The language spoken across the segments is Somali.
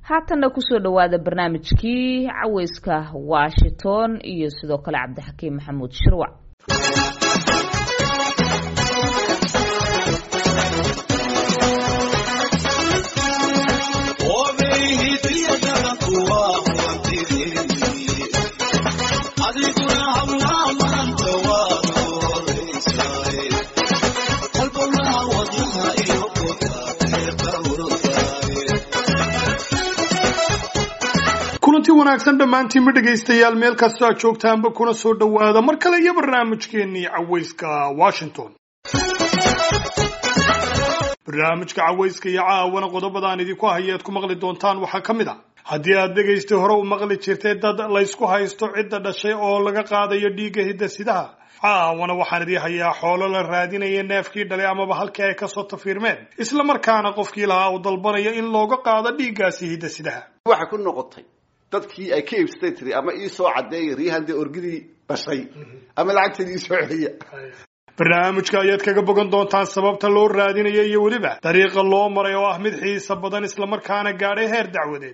haatanna kusoo dhowaada barnaamijkii caweyska washington iyo sidoo kale cabdixakiim maxamuud shirwac kulanti wanaagsan dhammaantiinma dhegaystayaal meel kastoo aad joogtaanba kuna soo dhowaada mar kale iyo barnaamijkeennii caweyska washington barnaamijka caweyska iyo caawana qodobadaan idinku haya ead ku maqli doontaan waxaa ka mid a haddii aad dhegaystay hore u maqli jirtay dad laysku haysto cidda dhashay oo laga qaadayo dhiigga hidasidaha caawana waxaan idii hayaa xoolo la raadinaya neefkii dhalay amaba halkii ay kasoo tafiirmeen isla markaana qofkii lahaa uu dalbanaya in looga qaado dhiiggaasi hidasidaha waxay ku noqotay dadkii ay ka iibsatay tiri ama ii soo cadeeya riihande orgidii dhashay ama lacagteedii ii soo celiya barnaamijka ayaad kaga bogan doontaan sababta loo raadinayo iyo weliba dariiqa loo maray oo ah mid xiisa badan islamarkaana gaadhay heer dacwadeed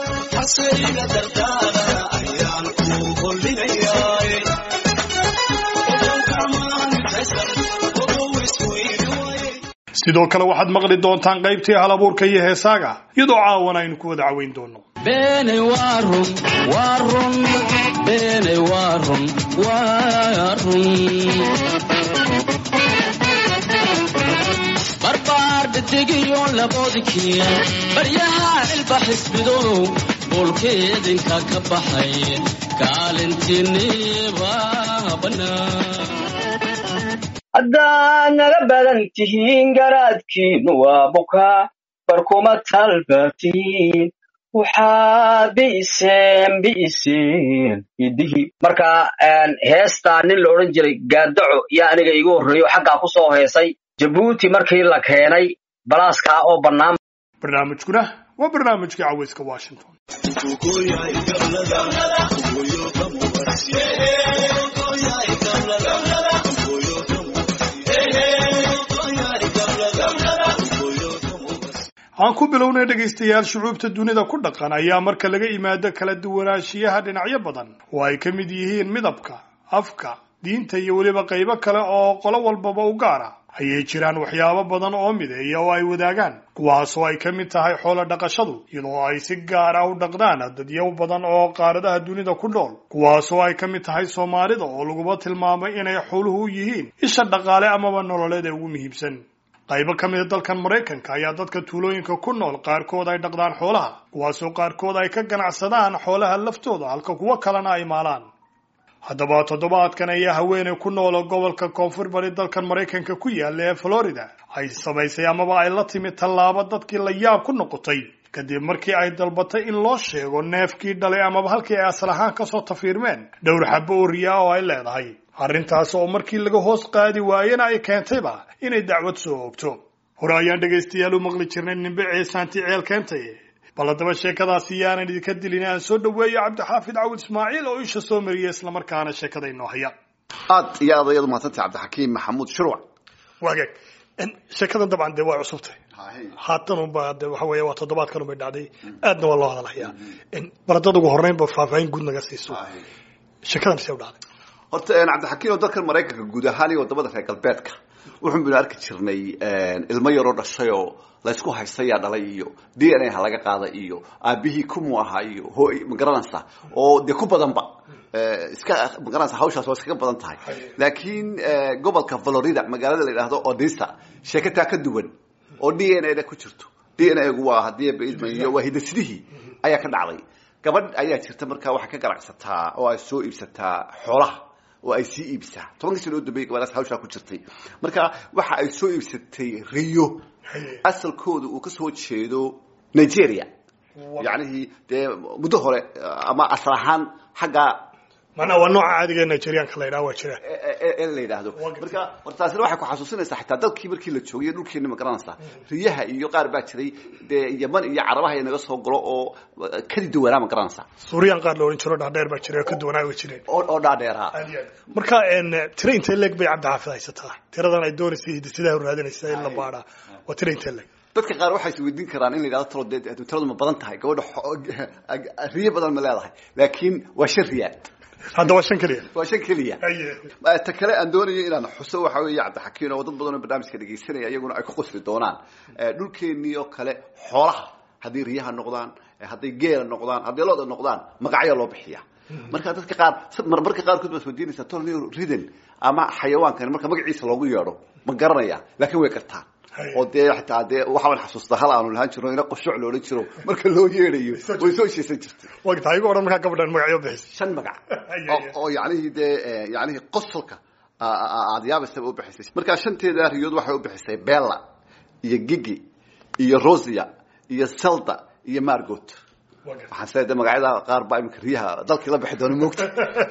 sidoo kale waxaad maqli doontaan qaybtii hal abuurka iyo heesaaga iyadoo caawana aynu ku wada caweyn doono beenay waa run waa run beenay waa run waa run barbaar dedegiyo laboodkii baryaha cilba xisbido boolkeedinka ka baxay kaalintiiniba bannaan haddaad naga badan tihiin garaadkiinu waa bukaa barkuma talbatiin waxaad bi'iseen bi'iseen idihii marka heestaa nin la odhan jiray gaadaco yaa aniga iigu horreeyo xaggaa ku soo heesay jabuuti markii la keenay balaaskaa oo bannaan barnaamijkuna waa barnaamijkii caweyska washington aan ku bilownay dhegaystayaal shucuubta dunida ku dhaqan ayaa marka laga imaado kala duwanaanshiyaha dhinacyo badan oo ay ka mid yihiin midabka afka diinta iyo weliba qaybo kale oo qolo walbaba u gaar ah ayay jiraan waxyaabo badan oo mideeya oo ay wadaagaan kuwaasoo ay ka mid tahay xoolo dhaqashadu iyadoo ay si gaar ah u dhaqdaan dadyo badan oo qaaradaha dunida ku nool kuwaasoo ay ka mid tahay soomaalida oo laguba tilmaamay inay xooluhu u yihiin isha dhaqaale amaba nololeed ee ugu muhiimsan qaybo ka mida dalkan maraykanka ayaa dadka tuulooyinka ku nool qaarkood ay dhaqdaan xoolaha kuwaasoo qaarkood ay ka ganacsadaan xoolaha laftooda halka kuwo kalena ay maalaan haddaba toddobaadkan ayaa haweeney ku nool gobolka koonfur bari dalkan maraykanka ku yaalla ee florida ay samaysay amaba ay la timid tallaabo dadkii la yaab ku noqotay kadib markii ay dalbatay in loo sheego neefkii dhalay amaba halkii ay asal ahaan kasoo tafiirmeen dhowr xabo oo riyaa oo ay leedahay arrintaas oo markii laga hoos qaadi waayena ay keentayba inay dacwad soo oogto hore ayaan dhegaystayaal u maqli jirnay nimbe ceesaanti ceel keentay bal haddaba sheekadaasi yaanan idinka dilin aan soo dhaweeyo cabdixaafid cawil ismaaciil oo isha soo mariya islamarkaana sheekada inoo haya aad iyo aad ayaad umahadsantay cabdixakiim maxamuud shirwac waagaag sheekadan dabcan dee waa cusubtay haatan unba de waxa weeye waa toddobaadkan unbay dhacday aadna waa loo hadalhayaa bal haddaad ugu horreynba faahfaahin guud naga siiso sheekadan see u dhacday horta cabdixakiim oo dalkan maraykanka guud ahaan iyo wadamada reer galbeedka wuxun baynu arki jirnay ilmo yaroo dhashay oo laysku haystayaa dhalay iyo d n a ha laga qaada iyo aabihii kumu ahaa iyo hooy magaranaysa oo dee ku badanba iska magaranaysa hawshaas waa iskaga badan tahay laakiin gobolka florida magaalada la yidhaahdo odisa sheekataa ka duwan oo d n a da ku jirto d n a gu waa hadii baidmayo waa hidasidihii ayaa ka dhacday gabadh ayaa jirta markaa waxay ka ganacsataa oo ay soo iibsataa xoolaha oo ay sii iibsaa tobankii sano u dambeeyay gabadhaas hawshaa ku jirtay marka waxa ay soo iibsatay riyo asalkooda uu kasoo jeedo nigeria yacnihii dee muddo hore ama asal ahaan xagga manaa waa nooca caadiga ee nigerianka la yidhaha waa jira ee la yidhaahdo marka horta taasina waxay ku xasuusinaysaa xitaa dalkii markii la joogay dhulkeena ma garanaysaa riyaha iyo qaar baa jiray dee yaman iyo carabaha inaga soo galo oo kadi duwanaa ma garanaysaa suuriyan qaar la odhan jiro dhaadheer baa jira oo ka duwanaa way jireen oo oo dhaadheeraa marka tira intee leeg bay cabdixaafid haysataa tiradan ay doonaysay hidisidaha raadinaysa in la baadhaa waa tira intee leeg dadka qaar waxay isweydiin karaan in la yidhahdo talo dee tiradu ma badan tahay gabadha xo- riyo badan ma leedahay laakiin waa shan riyaal hadda waa shan keliya waa shan keliya Haye. ta kale aan doonayo inaan xuso waxa weeye cabdixakiin oo dad badan oo barnaamijka dhegaysanaya iyaguna ay ku qosli doonaan Eh, dhulkeenii oo kale xoolaha hadday riyaha noqdaan eh, hadday geela noqdaan hadday looda noqdaan magacyaa loo bixiya marka dadka qaar marmarka qaarkood baad weydiinaysaa tolni riden ama xayawaankan marka magaciisa loogu yeedho ma garanaya laakiin way gartaan Haye. oo dee xitaa dee waxaan xasuustaa hal aanu lahaan jiro ina qushuc loodhan jiro marka loo yeedhayo way soo sheesan jirtay wagta igu odhan markaa gabadhan magacyo bixisay shan magac Ay, oo- ay, ay. oo yacnihii dee eh, yacnihii qosolka a- a- aad yaabaysaba u bixisay markaa shanteeda riyood waxay u bixisay bella iyo gigi iyo rosia iyo selda iyo margot waxaan sida de magacyada qaar baa iminka riyaha dalkii la bixi doona moogta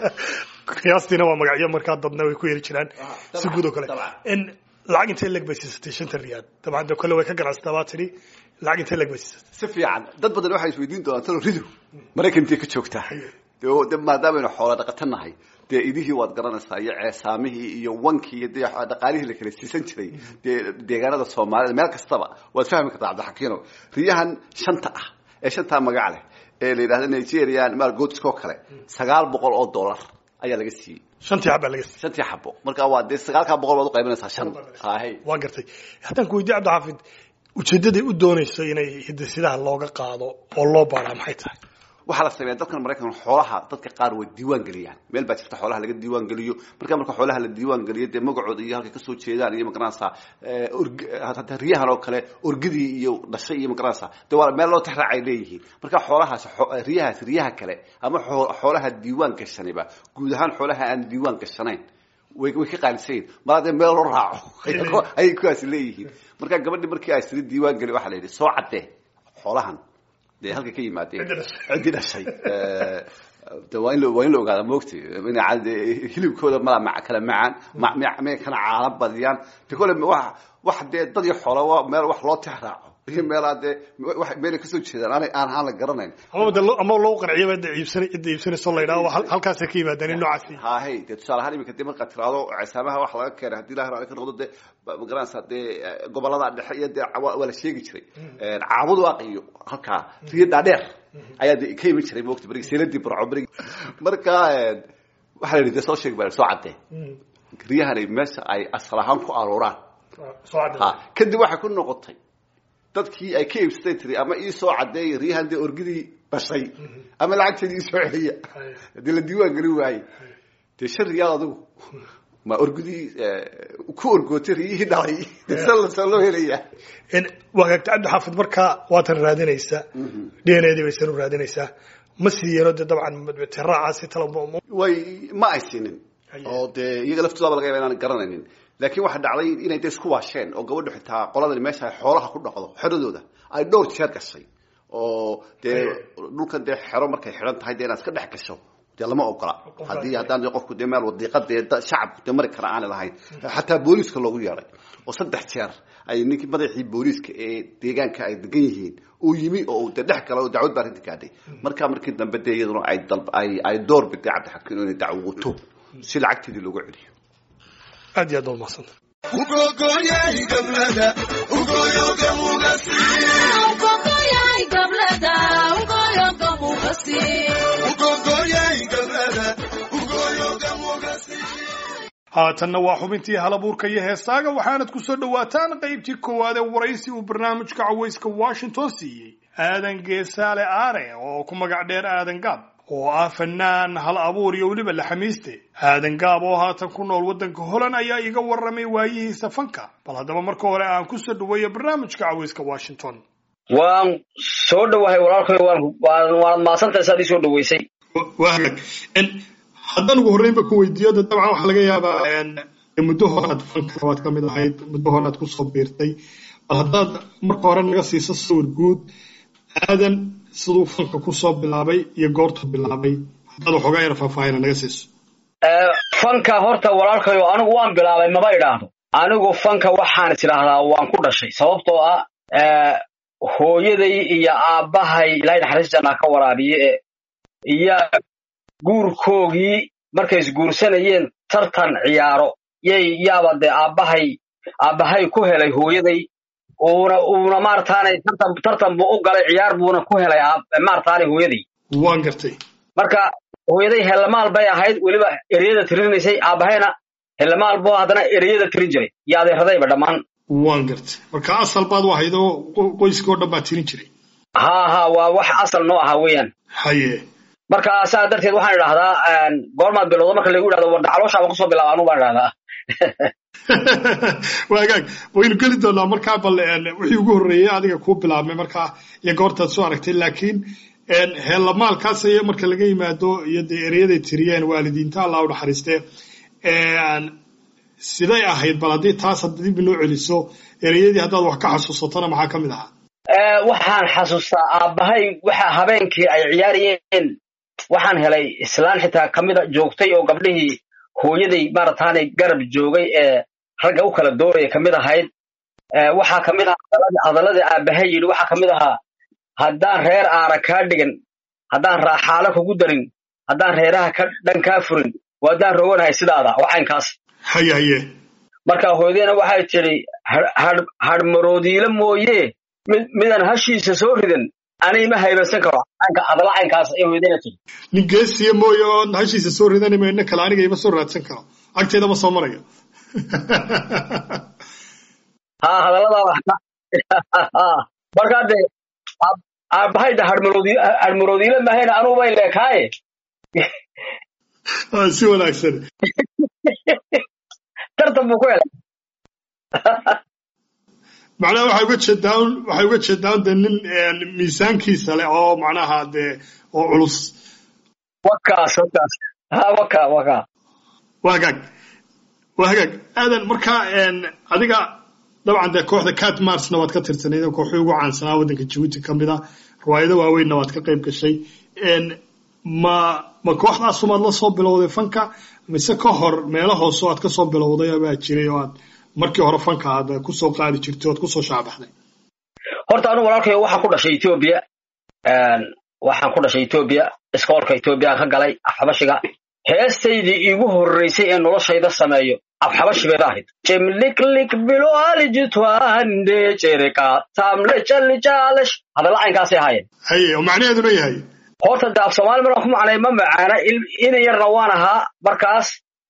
qiyaastiina waa magacyo markaa dadna way ku yeri jiraan si guud oo kale dabcan. in lacag intee leg bay siisatay shanta riyaad dabcan de kole way ka ganacsataa baa tidhi lacag intee leg bay siisatay si fiican dad badan waxay isweydiin doonaan talo ridu maraykantii ka joogtaa de oo- de maadaamanu xoola dhaqato nahay dee idihii waad garanaysaa iyo ceesaamihii iyo wankii iyo dee dhaqaalihii la kala siisan jiray dee deegaanada soomaalida meel kastaba waad fahmi kartaa cabdixakiino riyahan shanta ah ee shantaa magac leh ee la yidhahda nigerian margotskoo kale sagaal boqol oo dollar ayaa laga siiyey shantii xabbaa laga siiyey shantii xabo marka waa dee sagaalkaa boqol baad uqaybinaysaa shan hahay waa gartay haddaan ku weydiye cabdixaafid ujeeddaday u doonayso inay hidasidaha looga qaado oo loo baaraa maxay tahay waxaa la sameeya dalkan maraykan xoolaha dadka qaar way diiwaan geliyaan meel baa jirta xoolaha laga diiwaan geliyo marka marka xoolaha la diiwaan geliyo dee magacooda iyo halkay kasoo jeedaan iyo magaranaysaa eh, org- hataa riyahan oo kale orgidii iyo dhashay iyo magaranaysaa dee waa meel loo tixraac ay leeyihiin marka xoolahaas xo- riyahaas riyaha kale ama xoo- xoolaha diiwaan gashaniba guud ahaan xoolaha aan diiwaan gashanayn way way ka qaalisayin mar haddee meel loo raaco ayay kuwaasi leeyihiin marka gabadhi markii ay siri diiwaan geli waxaa la yidhi soo caddee xoolahan dee halka ka yimaadeen Ciddi dhashay. ciddi dhashay Eh, de waa in la waa in la ogaada moogti in cad- hilibkooda mala ma kala macaan ma- ma- may kana caala badiyaan de kole wax wax dee dad iyo xoola waa meel wax loo tix raaco iyo meelaa dee wax meelay kasoo jeedaan aanay aan aan la garanayn ama de lo- ama loo qanciyaba cidda iibsana cidda iibsanayso la yidhaha waa hal- halkaasay ka yimaadeen in noocaasi hahay dee tusaale ahaan iminka dee markaad tiraado ceesaamaha wax laga keenay haddii ilahi raali ka noqdo dee ba- ma garanaysaa dee eh, gobolada dhexe iyo dee waa waa la sheegi jiray caabud waaq iyo halkaa riyo dhaadheer ayaa dee ka iman jiray moogta berigi seeladii barco berigi marka eh, waxaa la yidhi dee soo sheeg baa soo caddee riyahani meesha ay asal ahaan ku arooraan soo cadda ha kadib waxay ku noqotay dadkii ay ka iibsatay tiri ama ii soo caddeeya riyahan dee orgidii bashay ama lacagteedii ii soo celiya haddii la diiwaan gelin waaye dee shan riyaal adigu ma orgidii ku orgootay riyihii dhalay dee san lasoo loo helaya in wagaagta cabdixaafid markaa waatan raadinaysaa d n a dii baysan u raadinaysaa ma siiyeeno dee dabcan tiraacaasi talo way ma ay siinin oo dee iyaga laftoodaba laga yaba inaan garanaynin laakiin waxaa dhacday inay dee isku waasheen oo gabadhu xitaa qoladani meesha ay xoolaha ku dhaqdo xeradooda ay dhowr jeer gashay oo dee dhulkan dee xero markay xidhan tahay dee inaad iska dhex gasho dee lama ogola haddii haddaan dee qofku dee meel wadiiqa dee da- shacabku dee mari kara aanay lahayn xataa booliiska loogu yeedhay oo saddex jeer ay ninkii madaxii booliiska ee deegaanka ay degan yihiin uu yimi oo uu dee dhex gala oo dacwad baa arrinta gaadhay markaa markii dambe dee iyaduna ay dalb ay ay door biday cabdixakiin inay dacwoto si lacagteedii loogu celiyo aad iyo aad baa umahadsanta haatanna waa xubintii halabuurka iyo heesaaga waxaanad ku soo dhowaataan qaybtii koowaad ee waraysi uu barnaamijka cawayska washington siiyey aadan geesaale aare oo ku magac dheer aadan gaab oo ah fanaan hal abuur iyo weliba laxamiiste aadan gaab oo haatan ku nool waddanka holan ayaa iga warramay waayihiisa fanka bal haddaba marka hore aan ku soo dhoweeyo barnaamijka cawayska washington waan soo dhowahay walaalkay waan waan- waanad mahadsantahay saad ii soo dhoweysay wahag haddaan ugu horreynba ku weydiiyo de dabcan waxaa laga yaabaa muddo horaad fanka waad ka mid ahayd muddo horaad kusoo biirtay bal haddaad marka hore naga siiso sawir guud aadan siduu fanka kusoo bilaabay iyo goortuu bilaabay haddaad waxoogaa yar faahfaahina naga siiso Eh, fanka horta walaalkayo anigu waan bilaabay maba idhaahdo anigu fanka waxaan is idhaahdaa waan ku dhashay sababtoo ah eh, hooyaday iyo aabbahay ilaahay naxariis jannaa ka waraabiye eh, iyo guurkoogii markay isguursanayeen tartan ciyaaro yay yaaba dee aabbahay aabbahay ku helay hooyaday uuna uuna maarataanay tartan tartan buu u galay ciyaar buuna ku helay aab- maarataanay hooyadii waan gartay marka hooyaday hellamaal bay ahayd weliba ereyada tirinaysay aabahayna hellamaal buu haddana ereyada tirin jiray iyo adeeradayba dhammaan waan gartay marka asal baad u ahayd oo qo- qoyskii oo dhan baa tirin jiray haa haa waa wax asal noo ahaa weeyaan haye marka saa darteed waxaan idhahdaa een, goormaad bilowda marka lagu idhahdo warda calooshaaba kusoo bilaaba anu baan idhahdaa waagaag waynu geli doonaa markaa bal een, wixii ugu horreeyey adiga kuu bilaabmay markaa iyo goortaad soo aragtay laakiin een, heellamaalkaas iyo marka laga yimaado iyo dee ereyaday tiriyeen waalidiinta allah u naxariistee een, siday ahayd bal haddii taas hadda dib inoo celiso ereyadii haddaad wax ka xasuusatona maxaa ka mid ahaa Ee, waxaan xasuustaa aabbahay waxa habeenkii ay ciyaarayeen waxaan helay islaan xitaa kamida joogtay oo gabdhihii hooyaday maarataanay garab joogay ee ragga u kala dooraya kamid ahayd Ee, waxaa kamid ahaa hadalladii- hadalladii aabbahay yidhi waxaa kamid ahaa haddaan reer aara kaa dhigan haddaan raaxaalo kugu darin haddaan reeraha ka dhan kaa furin waa haddaan roganahay sidaada waxaynkaas haye haye marka hooyadayna waxay tidhi hadhmaroodiile mooye mid midaan hashiisa soo ridan ani ma haybansan karo caynka- hadalla caynkaas ay hooyadayna tidhi nin geesiya mooye oo hashiisa soo ridani mayno kale aniga ima soo raadsan karo agteeda ma soo marayo haa hadalladaada markaa dee aab- aabbahay de hadhmaroodi- hadhmaroodiile mahayna anugu bay leekaaye Ah, si wanaagsan tartan buu ku helay macnaha waxay uga jeedaan waxay uga jeedaan de nin een, miisaankiisa leh oo macnaha dee oo culus wakaas wakaas ha waka waka waa hagaag waa hagaag aadan markaa een, adiga dabcan dee kooxda cat marsna waad ka tirsanayd oo kooxii ugu caansanaa waddanka jabuuti ka mid a riwaayado waaweynna waad ka qayb gashay een, ma ma kooxdaasumaad la soo bilowday fanka mise ka hor meelo hoose oo aad ka soo bilowday baa jiray oo aad markii hore fanka aad kusoo qaadi jirtay oad kusoo shaabaxday horta anigu walaalkayo waxaan ku dhashay etoobiya Een, waxaan ku dhashay etoobiya iskoolka etoobiya ka galay afxabashiga heestaydii iigu horreysay ee noloshayda sameeyo afxabashi bayda ahayd jemliklik biloalijitwande jereka tamle jalijaalesh hadalla caynkaasay ahaayeen haye oo macnaheeduna yahay horta de af soomaali markaan ku macnay ma macaana il- ina yarna waan ahaa markaas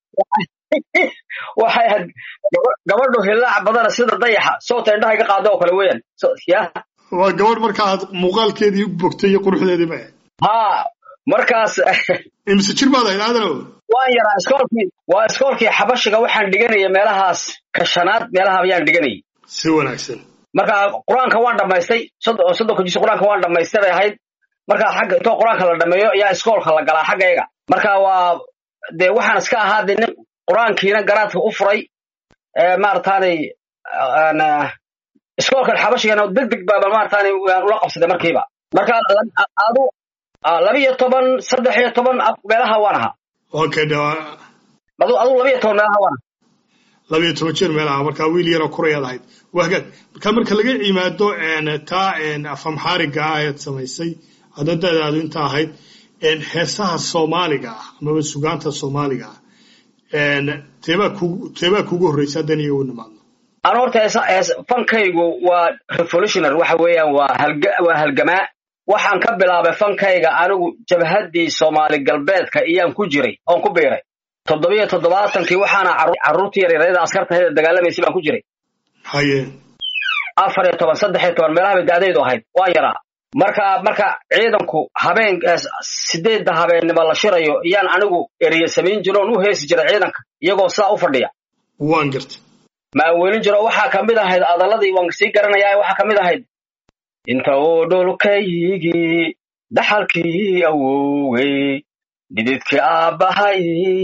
waxay ahayd gaba- gabadhu hilaac badana sida dayaxa soota indhaha iga qaado oo kale weeyaan So- ya waa gabadh markaa aad muuqaalkeedii u bogtay iyo quruxdeedii ma ahayd haa markaas imise jir baad ahayd aadanow waan yaraa iskoolkii waa iskoolkii xabashiga waxaan dhiganaya meelahaas ka shanaad meelaha ayaan dhiganayay si wanaagsan marka qur-aanka waan dhammaystay soddon soddonka jis qur-aanka waan dhammaystay bay ahayd marka xagga intoo qur-aanka la dhameeyo ayaa iskoolka la galaa xaggayga marka waa dee waxaan iska ahaa dee nin qur-aankiina garaadka u furay ee maarataanay aan, ah, iskoolkan xabashigana deg deg baaba maarataanay waan ula qabsaday markiiba marka la- adu ah, laba iyo toban saddex iyo toban af- meelaha waan ahaa okay de waa adu adu laba iyo toban meelaha waan ahaa laba iyo toban jeer meelaha markaa wiil yaroo kurayaad ahayd waa hagaag marka marka laga yimaado een, taa een, afamxaariga ah ayaad samaysay hadda dadaadu inta ahayd een, heesaha soomaaliga ah amaba sugaanta soomaaliga ah een, teebaa kugu teebaa kugu horreysa haddan iyaga u nimaadno anu horta heesa- hees- fankaygu waa revolutionary waxa weeyaan waa halga waa halgamaa waxaan ka bilaabay fankayga anigu jabhaddii soomaali galbeedka iyaan ku jiray oon ku biiray toddobiyo toddobaatankii waxaana carru- carruurtii yaryarada askartahayda dagaalamaysay baan ku jiray haye afar iyo toban saddex iyo toban meelaha bay da'daydu ahayd waan yaraa marka marka ciidanku habeen eh, sideedda habeennimo la shirayo iyaan anigu eriye samayn jiro oon u heesi jiray ciidanka iyagoo sidaa u fadhiya waan gartay maaweelin jiro waxaa ka mid ahayd adaladii waan sii garanayaa waxaa ka mid ahayd inta uu dhulkaygii dhaxalkii awowey dhididkii aabbahay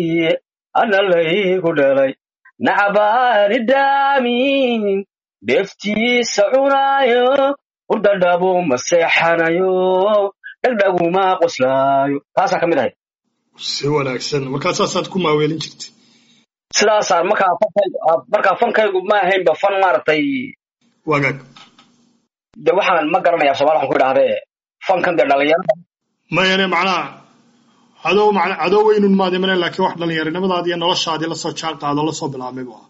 ana laygu dhalay nacabaani daamin dheeftiisa cunaayo hurdadhabu ma seexanayo dhagdhaguma qoslaayo taasaa ka mid ahayd si wanaagsan markaa saasaad ku maaweelin jirtay sidaasaan markaa fankaygu markaa fankaygu ma ahaynba fan maaragtay wagaag de waxaan ma garanaya somaali waxaan ku idhahdee fankan dee dhalinyarada mayane macnaha adoo macna adoo weynun maad imane laakiin wax dhallinyarinimadaadi iyo noloshaadii lasoo jaan qaado lasoo bilaabmay bu ahaa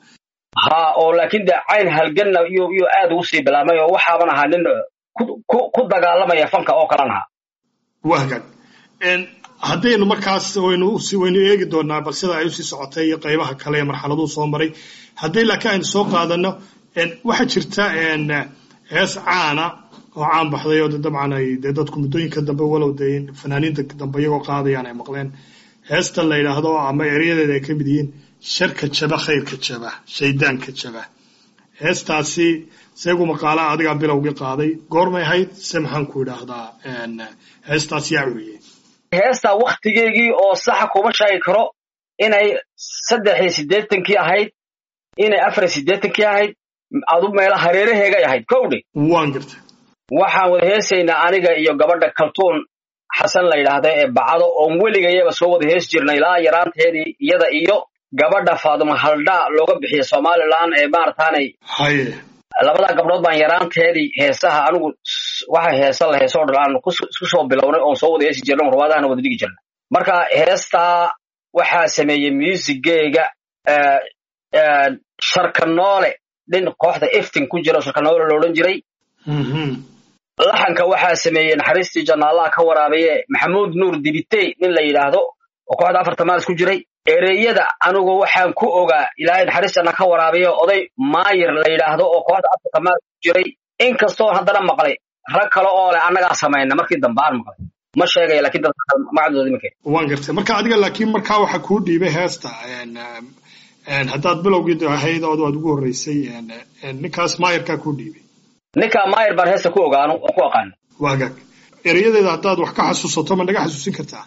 ha oo laakiin de cayn halganna iyo iyo aad ugu sii bilaabmay oo waxaaban ahaa nin ku ku ku dagaalamaya fanka oo kalan ahaa waa hagaag Een, haddaynu markaas waynu usi- waynu eegi doonaa bal sida ay usii socotay iyo qaybaha kale ee marxaladuhu soo maray haddii laakiin aynu soo qaadano een, waxaa jirta een, hees caana oo caan baxday oo de dabcan ay dee dadku muddooyinka dambe walow dee fanaaniinta dambe iyagoo qaadayaan ay maqleen heestan la yidhaahdo ama eryadeeda ay ka mid yihiin sharka jaba khayrka jaba shaydaanka jaba heestaasi seegu maqaala adigaa bilowgii qaaday goormay ahayd se maxaan ku idhaahdaa een, heestaas yaa curiyey heesta waktigeygii oo saxa kuma sheegi karo inay saddex iyo siddeetankii ahayd inay afar iyo siddeetankii ahayd adu meela hareeraheegay ahayd kowdhe waan gartay waxaan wada heesaynaa aniga iyo gabadha kaltuun xasan la yidhaahda ee bacdo oon weligayaba soo wada hees jirnay ilaa yaraanteedii iyada iyo gabadha faaduma haldhaa looga bixiya somalilan ee maarataanay haye labadaa gabdhood baan yaraanteedii heesaha anigu s- waxa heesa la heesoo dhan aan kus- isku soo bilownay oon soo wada heesi jirnay oon ruwaadahana wada dhigi jirnay marka heestaa waxaa sameeyey muusigeyga eh, eh, sharkanoole dhin kooxda eftin ku jira oo sharkanoole loodhan jiray Mhm. laxanka waxaa sameeyey naxariistii jannaalaha ka waraabaye maxamuud nuur dibitey nin la yidhaahdo oo kooxda afarta maalis ku jiray ereyada anigu waxaan ku ogaa ilaahay naxariis janna ka waraabaye oday maayir la yidhaahdo oo kooxda afarta maalis ku jiray inkastoo haddana maqlay rag kale oo leh annagaa samayna markii dambe aan maqlay ma sheegaya laakiin dadka kale magacdooda iminka waan gartay marka adiga laakiin markaa waxa kuu dhiibay heesta een, een, haddaad bilowgii ahayd oo aad ugu horreysay een, een, ninkaas maayarkaa kuu dhiibay ninka maayir baan heesta ku ogaano oo ku aqaano waa hagaag erayadeeda haddaad wax ka xasuusato ma naga xasuusin kartaa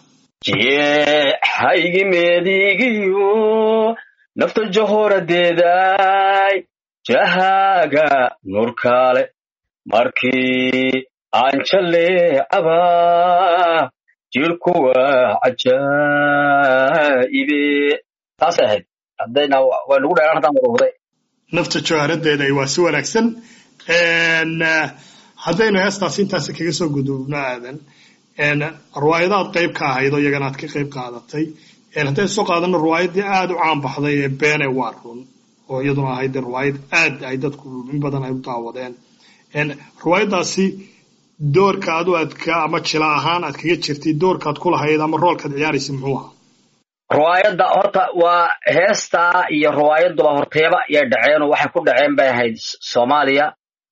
jeexaygi meedigiyo nafta jahoradeeday jahaaga nurkaale markii aan jaleecaba jirku waa cajaa'ibe taasay ahayd haddayna waa nagu dheeraan haddaan wada waday nafta jawharadeeda waa si wanaagsan Een, eh, haddaynu heestaas intaas kaga soo gudubno aadan een, riwaayadaad qayb ka ahayd oo iyagana aad ka qayb qaadatay Een, haddaynu soo qaadano riwaayadii aad u caan baxday ee beene waa run oo iyaduna ahayd dee riwaayad aad ay dadku in badan ay u daawadeen Een, riwaayadaasi doorka adu aad ka ama jila ahaan aad kaga jirtay doorkaad ku lahayd ama roolkaad ciyaaraysa muxuu ahaa riwaayadda horta waa heestaa iyo riwaayaduba horteeba yay dhaceen oo waxay ku dhaceen bay ahayd S- soomaaliya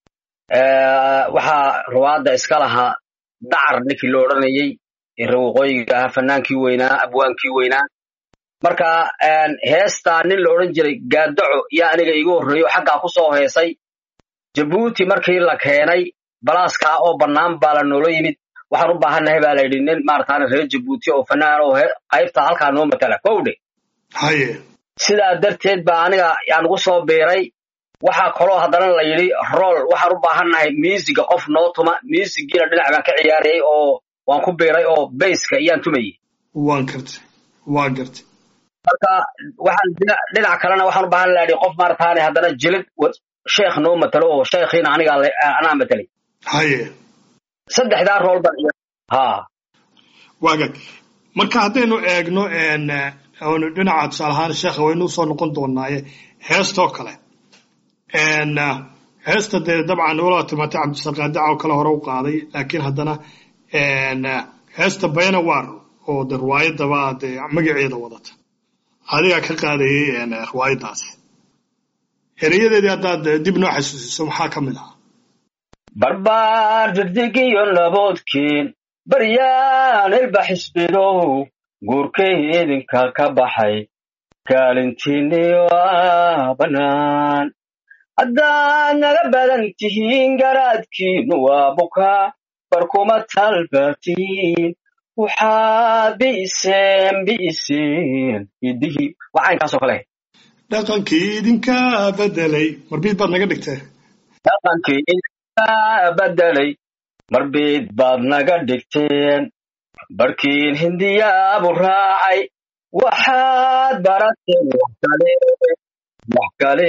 Eh, waxaa riwaayadda iska lahaa dacar ninkii lo odhanayey ee reer waqooyiga ahaa fanaankii weynaa abwaankii weynaa marka een, heestaa nin la odhan jiray gaadaco yaa aniga iigu horreeyo xaggaa ku soo heesay jabuuti markii la keenay balaaskaa oo bannaan baa la noola yimid waxaan u baahannahay baa la yidhi nin maarataane reer jabuuti oo fanaan oo he- qaybta halkaa noo matala kowdhe haye sidaa darteed baa aniga yaan ugu soo biiray waxaa kaloo haddana la yidhi rool waxaan u baahannahay miisiga qof noo tuma miisigiina dhinac baan ka ciyaarayay oo waan ku biiray oo bayska iyaan tumayey waan gartay waa gartay marka waxaan dhinac dhinac kalena waxaan u baahan lahaa qof maarataane haddana jilid wa- sheekh noo matalo oo sheekhiina anigaa le- anaa matelay haye saddexdaa rool baan ciyaar ha waa hagaag marka haddaynu eegno een, eh, oonu dhinaca tusaale ahaan sheekha waynu usoo noqon doonaaye heestoo kale Een, eh, heesta dee dabcan wala timaatay cabdisaqaadaca oo kale hore u qaaday laakiin haddana een, eh, heesta bayna waar oo de riwaayadaba dee magaceeda wadata adigaa ka qaadayay een, eh, riwaayadaas erayadeedii haddaad eh, dib noo xasuusiso maxaa ka mid ahaa barbaar degdegiyo naboodkiin baryaan ilba xisbidow guurkay idinka ka baxay kaalintiinniyo ah bannaan haddaad naga badan tihiin garaadkiinu waa bukaa barkuma talbatiin waxaad bi'iseen bi'iseen idihii wacaynkaasoo kale dhaqankii idinka bedelay marbiid baad naga dhigtee dhaqankii idinka bedelay marbiid baad naga dhigteen barkiin hindiyaabu raacay waxaad barateen wax kale wax kale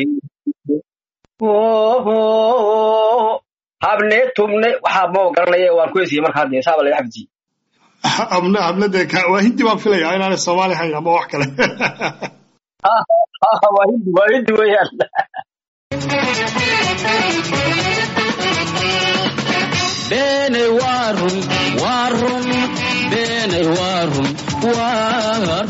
habne tubne waxaa ma garanaya waan ku hesiyey markaa dee saaba laga xabdiyey habna habna dee ka- waa hindi baan filayaa inaanay soomaali ahayn ama wax kale waa hindi waa hindi weeyaan beenay waa run waa run beenay waa run waa run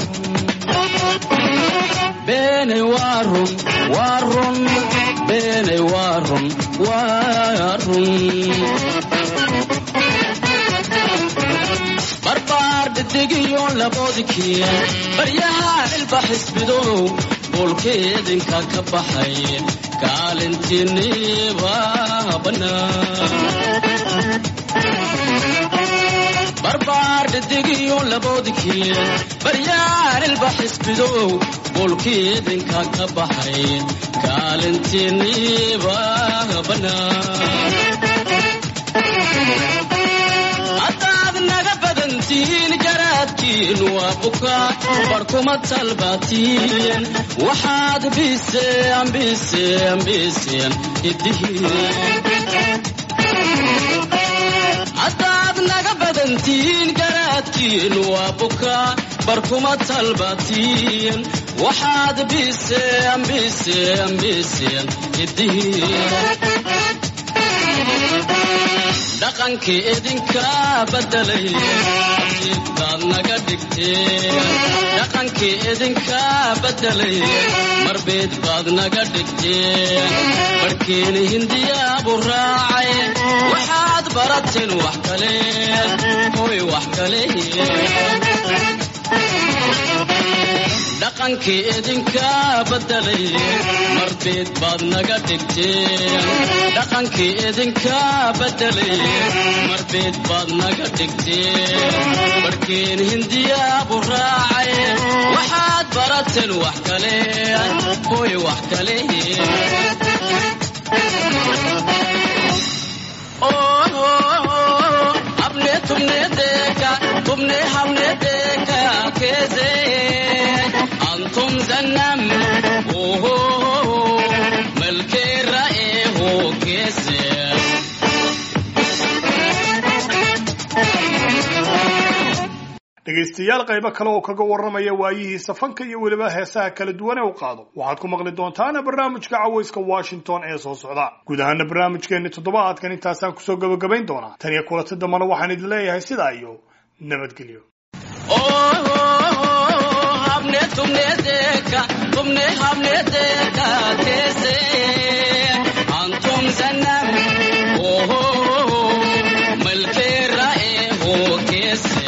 beenay waa run waa run beenay waa run waa run barbaar dhedigiyo laboodkii baryaha cilba xisbidow boolkeedinka ka baxay kaalintiiniba bannaan barbaar dhedigiyo laboodkii baryaha cilba xisbidow boolkeedinka ka baxay kaalintiiniba bannaan haddaad naga badantihiin garaadkiin waa bukaa barkuma talbaatiin waxaad biseen biseen biseen idihiin haddaad naga badantihiin garaadkiin waa bukaa barkuma talbaatiin waxaad biseen biseen biseen idihiin dhaqankii idinka bedelay absiidbaad naga dhigteen dhaqankii idinka bedelay marbeed baad naga dhigteen barhkiina hindiyaabu raacay waxaad barateen wax kale hoy wax kale dhaqankii idinka bedelay marbeed baad naga dhigteen dhaqankii idinka bedelay marbeed baad naga dhigteen barhkeen hindiyaabu raacay waxaad barateen wax kale hoy wax kale abne tumne deka tumne hamne deka keze antum zanam oho malke rae ho keze dhegaystayaal qaybo kale oo kaga warramaya waayihiisa fanka iyo weliba heesaha kala duwan ee u qaado waxaad ku maqli doontaana barnaamijka cawayska washington ee soo socda guud ahaana barnaamijkeenni toddobaadkan intaasaan kusoo gabagabayn doonaa tan iyo kulanta dambana waxaan idin leeyahay sidaa iyo nabadgelyo oho hamne tumne deka tumne hamne deka keze antum zanam oho malke rae ho keze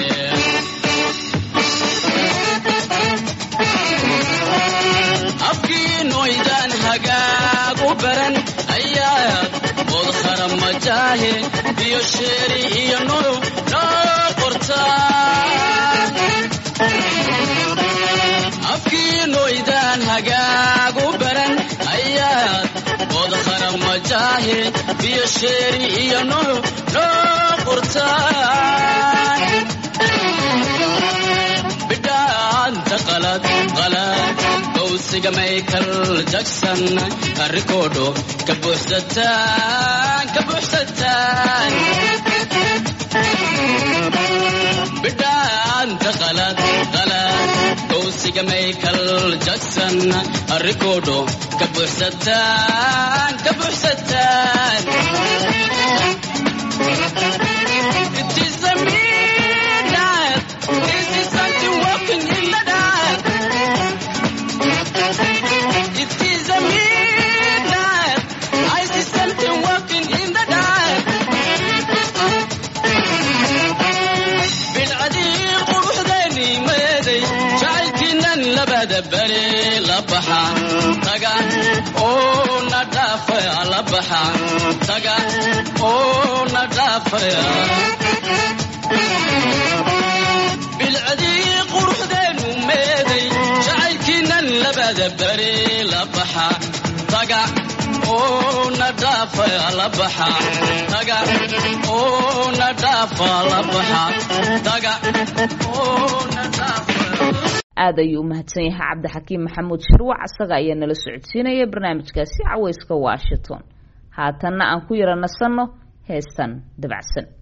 afkiinoydaan hagaagu baran ayaad odkhara majaahe iyo sheeri iyo nuru noo qortaan afkiinoydaan hagaagu baran ayaad odkhara majaahe iyo sheeri iyo nuru noo qortaan bidhaanta qalad qalad gowsiga michael jackson rikoodho ka buuxsataan ka buuxsataan bidhaanta qalad qalad gowsiga michael jackson rikoodho ka buuxsataan ka buuxsataan It is a midnight. This is something walking in the dark. It is a midnight. I see something walking in the dark. بالعديل قروحداني ميدي جعلكنا لبدا بري لبحا تقع او ندافع لبحا تقع او ندافع بالعدي قروحدانو ميدي جعلكنا لبدا بري لبحا تقع oo na dhaafa la baxa taga oo na dhaafa la baxa taga oo na dhaafa aad ayuu u mahadsan yahay cabdixakiim maxamuud shirwac isaga ayaa nala socodsiinaya barnaamijkaasi cawayska washington haatanna aan ku yara nasanno heestan dabacsan